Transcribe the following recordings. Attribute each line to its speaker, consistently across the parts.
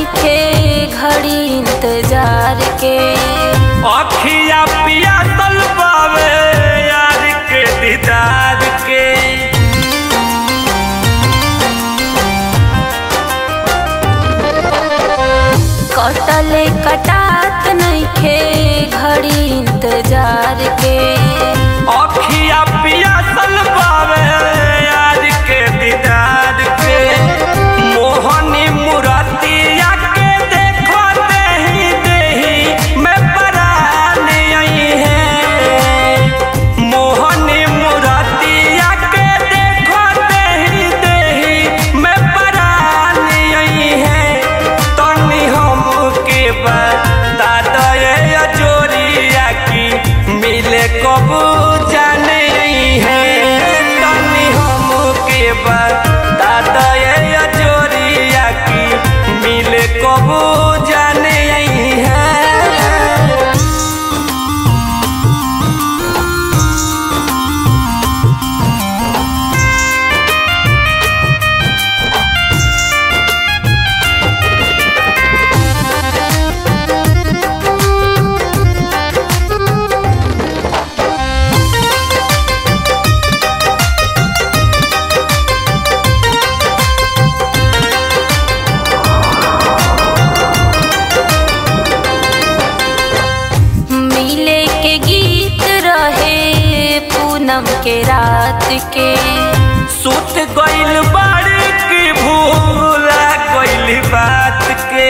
Speaker 1: नइखे घड़ी इंतजार के
Speaker 2: अखिया पिया तल पावे यार के दीदार के
Speaker 1: कटले कटात नइखे घड़ी इंतजार के
Speaker 2: अखिया पिया तल पावे यार के दीदार के मोहनी मुरतिया के देखो देही देही मैं परान आई है मोहनी मुरतिया के देखो देही देही मैं परान आई है तनी हमके बता दे जोरिया की मिले कबू जाने है तनी हमके बता दे जोरिया की मिले कबू जाने है
Speaker 1: मिले के गीत रहे पूनम के रात के
Speaker 2: सुत गइल बाड़ी की भूला गइल बात के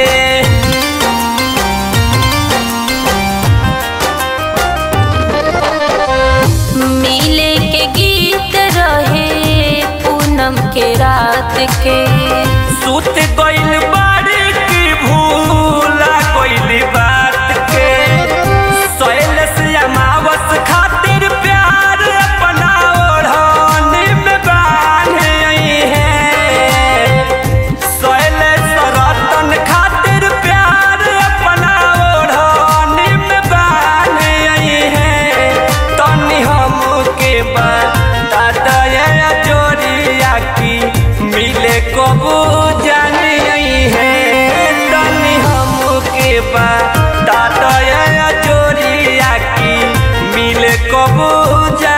Speaker 1: मिले के गीत रहे पूनम के रात के
Speaker 2: सुत गइल बाड़ी की भूला गइल बात के सोयल से अमावस खातिर प्यार अपना ओढ़नी में बांध आई है सोयल सरतन खातिर प्यार अपना ओढ़नी में बांध आई है तनी हमके बता दया जोरिया की मिले कबू जाने आई है तनी हमके बता दया जोरिया की मिले कबू जाने